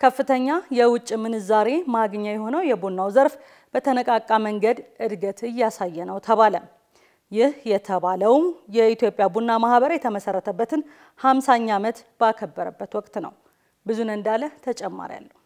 ከፍተኛ የውጭ ምንዛሬ ማግኛ የሆነው የቡናው ዘርፍ በተነቃቃ መንገድ እድገት እያሳየ ነው ተባለ። ይህ የተባለው የኢትዮጵያ ቡና ማህበር የተመሰረተበትን 50ኛ ዓመት ባከበረበት ወቅት ነው። ብዙነህ እንዳለ ተጨማሪ አለው።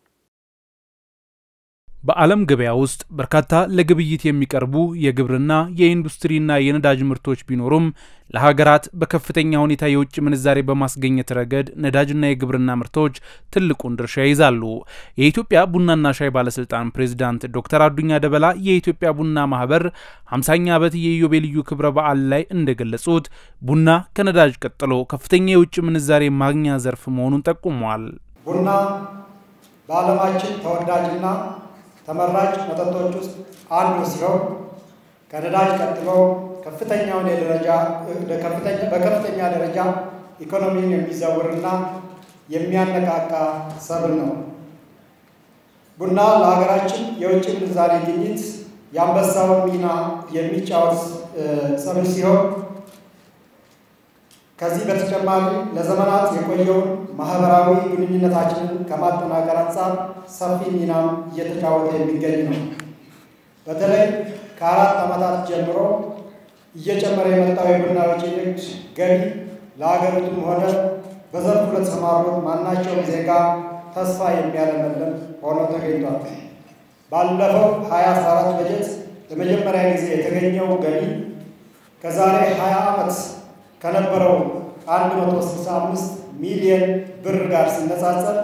በዓለም ገበያ ውስጥ በርካታ ለግብይት የሚቀርቡ የግብርና የኢንዱስትሪና የነዳጅ ምርቶች ቢኖሩም ለሀገራት በከፍተኛ ሁኔታ የውጭ ምንዛሬ በማስገኘት ረገድ ነዳጅና የግብርና ምርቶች ትልቁን ድርሻ ይይዛሉ። የኢትዮጵያ ቡናና ሻይ ባለስልጣን ፕሬዚዳንት ዶክተር አዱኛ ደበላ የኢትዮጵያ ቡና ማህበር 50ኛ ዓመት የኢዮቤልዩ ክብረ በዓል ላይ እንደገለጹት ቡና ከነዳጅ ቀጥሎ ከፍተኛ የውጭ ምንዛሬ ማግኛ ዘርፍ መሆኑን ጠቁመዋል። ቡና በዓለማችን ተወዳጅና ተመራጭ መጠጦች ውስጥ አንዱ ሲሆን ከነዳጅ ቀጥሎ ከፍተኛውን የደረጃ በከፍተኛ ደረጃ ኢኮኖሚን የሚዘውርና የሚያነቃቃ ሰብል ነው። ቡና ለሀገራችን የውጭ ምንዛሬ ግኝት የአንበሳውን ሚና የሚጫወት ሰብል ሲሆን ከዚህ በተጨማሪ ለዘመናት የቆየውን ማህበራዊ ግንኙነታችንን ከማጠናከር አንጻር ሰፊ ሚናም እየተጫወተ የሚገኝ ነው። በተለይ ከአራት ዓመታት ጀምሮ እየጨመረ የመጣው የቡና ወጪ ንግድ ገቢ ለሀገሪቱም ሆነ በዘርፉ ለተሰማሩት ማናቸውም ዜጋ ተስፋ የሚያለመልም ሆኖ ተገኝቷል። ባለፈው 2014 በጀት ለመጀመሪያ ጊዜ የተገኘው ገቢ ከዛሬ 20 ዓመት ከነበረው 165 ሚሊዮን ብር ጋር ሲነጻጸር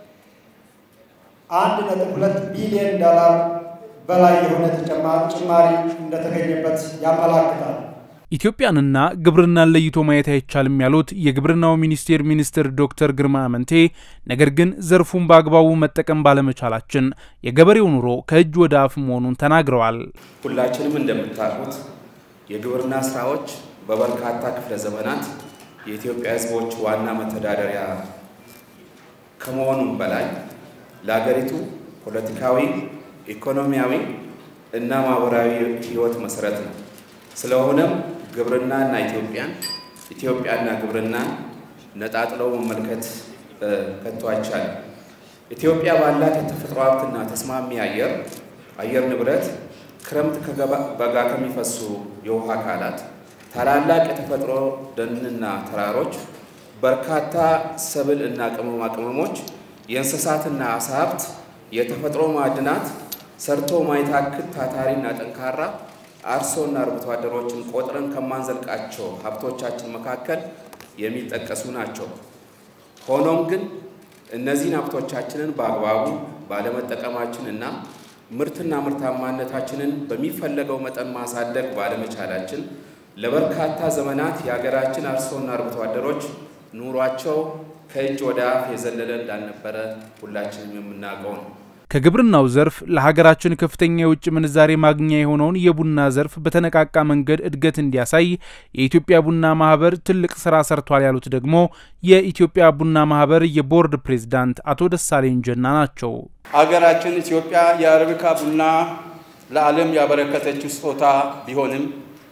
1.2 ቢሊዮን ዶላር በላይ የሆነ ጭማሪ እንደተገኘበት ያመላክታል። ኢትዮጵያንና ግብርናን ለይቶ ማየት አይቻልም ያሉት የግብርናው ሚኒስቴር ሚኒስትር ዶክተር ግርማ አመንቴ፣ ነገር ግን ዘርፉን በአግባቡ መጠቀም ባለመቻላችን የገበሬው ኑሮ ከእጅ ወደ አፍ መሆኑን ተናግረዋል። ሁላችንም እንደምታውቁት የግብርና ስራዎች በበርካታ ክፍለ ዘመናት የኢትዮጵያ ሕዝቦች ዋና መተዳደሪያ ከመሆኑም በላይ ለሀገሪቱ ፖለቲካዊ፣ ኢኮኖሚያዊ እና ማህበራዊ ሕይወት መሰረት ነው። ስለሆነም ግብርናና ኢትዮጵያን ኢትዮጵያና ግብርናን ነጣጥለው መመልከት ከቶ አይቻልም። ኢትዮጵያ ባላት የተፈጥሮ ሀብትና ተስማሚ አየር አየር ንብረት ክረምት ከበጋ ከሚፈሱ የውሃ አካላት ታላላቅ የተፈጥሮ ደንና ተራሮች፣ በርካታ ሰብል እና ቅመማ ቅመሞች፣ የእንስሳትና አሳ ሀብት፣ የተፈጥሮ ማዕድናት፣ ሰርቶ ማይታክት ታታሪና ጠንካራ አርሶና አርብቶ አደሮችን ቆጥረን ከማንዘልቃቸው ሀብቶቻችን መካከል የሚጠቀሱ ናቸው። ሆኖም ግን እነዚህን ሀብቶቻችንን በአግባቡ ባለመጠቀማችን እና ምርትና ምርታማነታችንን በሚፈለገው መጠን ማሳደግ ባለመቻላችን ለበርካታ ዘመናት የሀገራችን አርሶና አርብቶ አደሮች ኑሯቸው ከእጅ ወደ አፍ የዘለለ እንዳልነበረ ሁላችንም የምናውቀው ነው። ከግብርናው ዘርፍ ለሀገራችን ከፍተኛ የውጭ ምንዛሬ ማግኛ የሆነውን የቡና ዘርፍ በተነቃቃ መንገድ እድገት እንዲያሳይ የኢትዮጵያ ቡና ማህበር ትልቅ ስራ ሰርቷል ያሉት ደግሞ የኢትዮጵያ ቡና ማህበር የቦርድ ፕሬዝዳንት አቶ ደሳለኝ ጀና ናቸው። ሀገራችን ኢትዮጵያ የአረቢካ ቡና ለዓለም ያበረከተችው ስጦታ ቢሆንም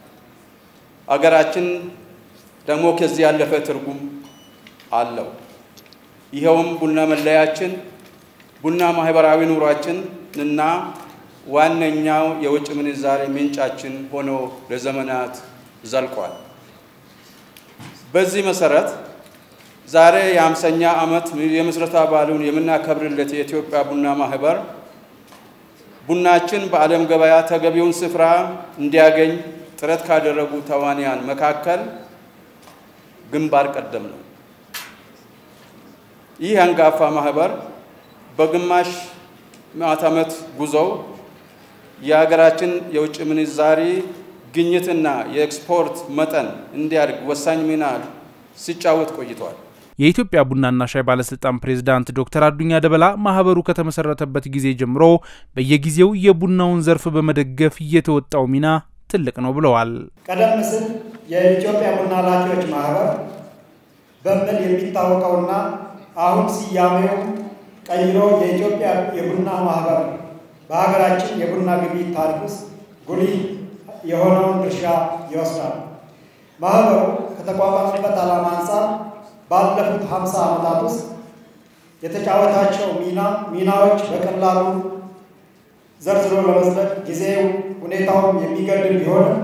ሀገራችን ደግሞ ከዚህ ያለፈ ትርጉም አለው። ይኸውም ቡና መለያችን ቡና ማህበራዊ ኑሯችን እና ዋነኛው የውጭ ምንዛሬ ምንጫችን ሆኖ ለዘመናት ዘልቋል። በዚህ መሰረት ዛሬ የአምሳኛ ዓመት የምስረታ በዓሉን የምናከብርለት የኢትዮጵያ ቡና ማህበር ቡናችን በዓለም ገበያ ተገቢውን ስፍራ እንዲያገኝ ጥረት ካደረጉ ተዋንያን መካከል ግንባር ቀደም ነው። ይህ አንጋፋ ማህበር በግማሽ ምዕተ ዓመት ጉዞው የሀገራችን የውጭ ምንዛሪ ግኝትና የኤክስፖርት መጠን እንዲያድግ ወሳኝ ሚና ሲጫወት ቆይቷል። የኢትዮጵያ ቡናና ሻይ ባለስልጣን ፕሬዝዳንት ዶክተር አዱኛ ደበላ ማህበሩ ከተመሰረተበት ጊዜ ጀምሮ በየጊዜው የቡናውን ዘርፍ በመደገፍ እየተወጣው ሚና ትልቅ ነው ብለዋል። ቀደም ሲል የኢትዮጵያ ቡና ላኪዎች ማህበር በሚል የሚታወቀውና አሁን ስያሜው ቀይሮ የኢትዮጵያ የቡና ማህበር በሀገራችን የቡና ግብይት ታሪክ ውስጥ ጉልህ የሆነውን ድርሻ ይወስዳል። ማህበሩ ከተቋቋመበት ዓላማ አንጻር ባለፉት 50 ዓመታት ውስጥ የተጫወታቸው ሚና ሚናዎች በቀላሉ ዘርዝሮ ለመዝለቅ ጊዜው ሁኔታውም የሚገድም ቢሆንም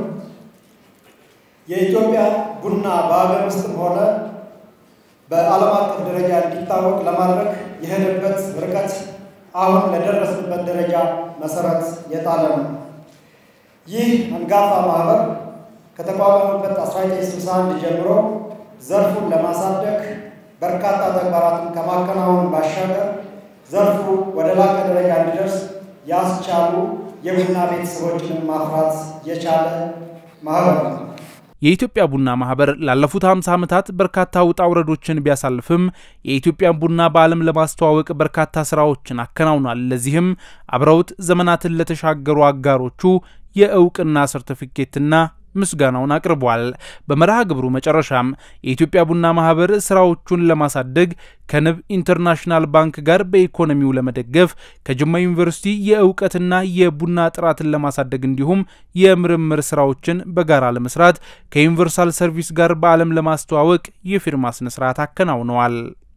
የኢትዮጵያ ቡና በሀገር ውስጥም ሆነ በዓለም አቀፍ ደረጃ እንዲታወቅ ለማድረግ የሄደበት ርቀት አሁን ለደረስንበት ደረጃ መሰረት የጣለ ነው። ይህ አንጋፋ ማህበር ከተቋቋመበት 1961 ጀምሮ ዘርፉን ለማሳደግ በርካታ ተግባራትን ከማከናወን ባሻገር ዘርፉ ወደ ላቀ ደረጃ እንዲደርስ ያስቻሉ የቡና ቤተሰቦችንም ማፍራት የቻለ ማህበር ነው። የኢትዮጵያ ቡና ማህበር ላለፉት 50 ዓመታት በርካታ ውጣ ውረዶችን ቢያሳልፍም የኢትዮጵያን ቡና በዓለም ለማስተዋወቅ በርካታ ስራዎችን አከናውኗል። ለዚህም አብረውት ዘመናትን ለተሻገሩ አጋሮቹ የእውቅና ሰርቲፊኬትና ምስጋናውን አቅርቧል። በመርሃ ግብሩ መጨረሻም የኢትዮጵያ ቡና ማህበር ስራዎቹን ለማሳደግ ከንብ ኢንተርናሽናል ባንክ ጋር በኢኮኖሚው ለመደገፍ ከጅማ ዩኒቨርሲቲ የእውቀትና የቡና ጥራትን ለማሳደግ እንዲሁም የምርምር ስራዎችን በጋራ ለመስራት ከዩኒቨርሳል ሰርቪስ ጋር በዓለም ለማስተዋወቅ የፊርማ ስነስርዓት አከናውነዋል።